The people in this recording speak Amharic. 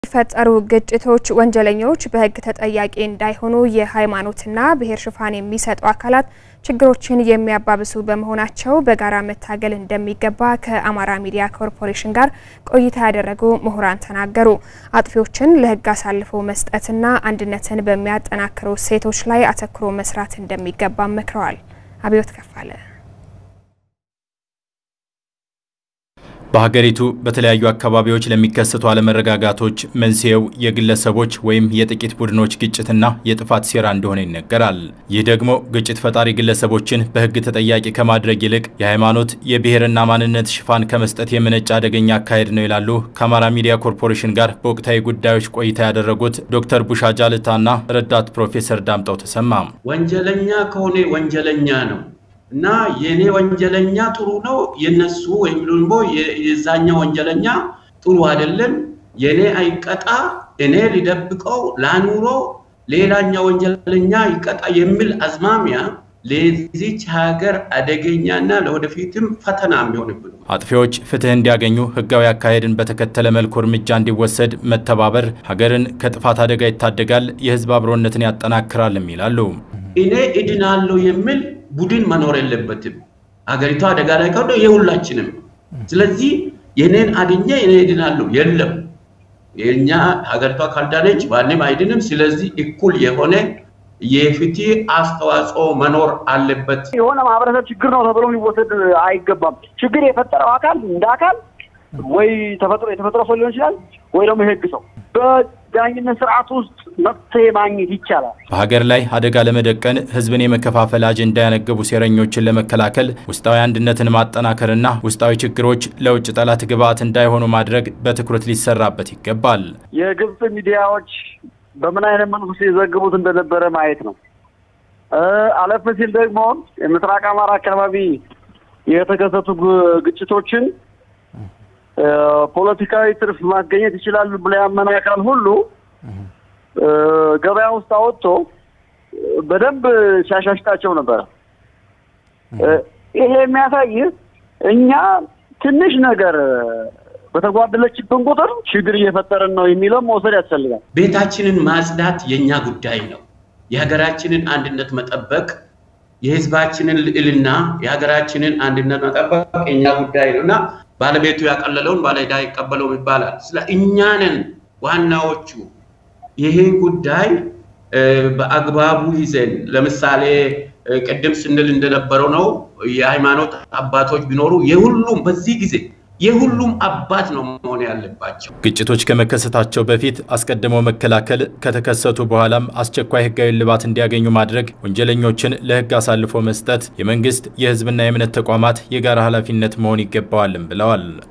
የሚፈጠሩ ግጭቶች ወንጀለኞች በሕግ ተጠያቂ እንዳይሆኑ የሃይማኖትና ብሔር ሽፋን የሚሰጡ አካላት ችግሮችን የሚያባብሱ በመሆናቸው በጋራ መታገል እንደሚገባ ከአማራ ሚዲያ ኮርፖሬሽን ጋር ቆይታ ያደረጉ ምሁራን ተናገሩ። አጥፊዎችን ለሕግ አሳልፎ መስጠትና አንድነትን በሚያጠናክሩ እሴቶች ላይ አተኩሮ መስራት እንደሚገባ መክረዋል። አብዮት ከፋለ በሀገሪቱ በተለያዩ አካባቢዎች ለሚከሰቱ አለመረጋጋቶች መንስኤው የግለሰቦች ወይም የጥቂት ቡድኖች ግጭትና የጥፋት ሴራ እንደሆነ ይነገራል። ይህ ደግሞ ግጭት ፈጣሪ ግለሰቦችን በሕግ ተጠያቂ ከማድረግ ይልቅ የሃይማኖት የብሔርና ማንነት ሽፋን ከመስጠት የመነጨ አደገኛ አካሄድ ነው ይላሉ ከአማራ ሚዲያ ኮርፖሬሽን ጋር በወቅታዊ ጉዳዮች ቆይታ ያደረጉት ዶክተር ቡሻ ጃልታና ረዳት ፕሮፌሰር ዳምጠው ተሰማ። ወንጀለኛ ከሆነ ወንጀለኛ ነው እና የኔ ወንጀለኛ ጥሩ ነው፣ የነሱ ወይም ደግሞ የዛኛው ወንጀለኛ ጥሩ አይደለም፣ የኔ አይቀጣ፣ እኔ ሊደብቀው ላኑሮ፣ ሌላኛው ወንጀለኛ ይቀጣ የሚል አዝማሚያ ለዚች ሀገር አደገኛና ለወደፊትም ፈተና የሚሆንብን። አጥፊዎች ፍትህ እንዲያገኙ ህጋዊ አካሄድን በተከተለ መልኩ እርምጃ እንዲወሰድ መተባበር ሀገርን ከጥፋት አደጋ ይታደጋል፣ የህዝብ አብሮነትን ያጠናክራልም ይላሉ። እኔ እድናለሁ የሚል ቡድን መኖር የለበትም። ሀገሪቷ አደጋ ላይ ከሆነ የሁላችንም። ስለዚህ የኔን አድኜ እኔ እድናለሁ የለም። የኛ ሀገሪቷ ካልዳነች ማንም አይድንም። ስለዚህ እኩል የሆነ የፍትህ አስተዋጽኦ መኖር አለበት። የሆነ ማህበረሰብ ችግር ነው ተብሎ ሊወሰድ አይገባም። ችግር የፈጠረው አካል እንደ አካል ወይ ተፈጥሮ የተፈጥሮ ሰው ሊሆን ይችላል ወይ ደግሞ የህግ ሰው በዳኝነት ስርዓት ውስጥ መፍትሄ ማግኘት ይቻላል። በሀገር ላይ አደጋ ለመደቀን ህዝብን የመከፋፈል አጀንዳ ያነገቡ ሴረኞችን ለመከላከል ውስጣዊ አንድነትን ማጠናከርና ውስጣዊ ችግሮች ለውጭ ጠላት ግብዓት እንዳይሆኑ ማድረግ በትኩረት ሊሰራበት ይገባል። የግብፅ ሚዲያዎች በምን አይነት መልኩ ሲዘግቡት እንደነበረ ማየት ነው። አለፍ ሲል ደግሞ የምስራቅ አማራ አካባቢ የተከሰቱ ግጭቶችን ፖለቲካዊ ትርፍ ማስገኘት ይችላሉ ብሎ ያመነ አካል ሁሉ ገበያ ውስጥ አወጥቶ በደንብ ሲያሻሽጣቸው ነበረ። ይሄ የሚያሳይ እኛ ትንሽ ነገር በተጓደለችብን ቁጥር ችግር እየፈጠረን ነው የሚለው መውሰድ ያስፈልጋል። ቤታችንን ማጽዳት የኛ ጉዳይ ነው። የሀገራችንን አንድነት መጠበቅ፣ የህዝባችንን ልዕልና፣ የሀገራችንን አንድነት መጠበቅ የኛ ጉዳይ ነው እና ባለቤቱ ያቀለለውን ባለዕዳ ይቀበለውም ይባላል። ስለ እኛንን ዋናዎቹ ይህን ጉዳይ በአግባቡ ይዘን ለምሳሌ ቅድም ስንል እንደነበረው ነው የሃይማኖት አባቶች ቢኖሩ የሁሉም በዚህ ጊዜ የሁሉም አባት ነው መሆን ያለባቸው። ግጭቶች ከመከሰታቸው በፊት አስቀድሞ መከላከል፣ ከተከሰቱ በኋላም አስቸኳይ ህጋዊ እልባት እንዲያገኙ ማድረግ፣ ወንጀለኞችን ለህግ አሳልፎ መስጠት የመንግስት የህዝብና የእምነት ተቋማት የጋራ ኃላፊነት መሆን ይገባዋልም ብለዋል።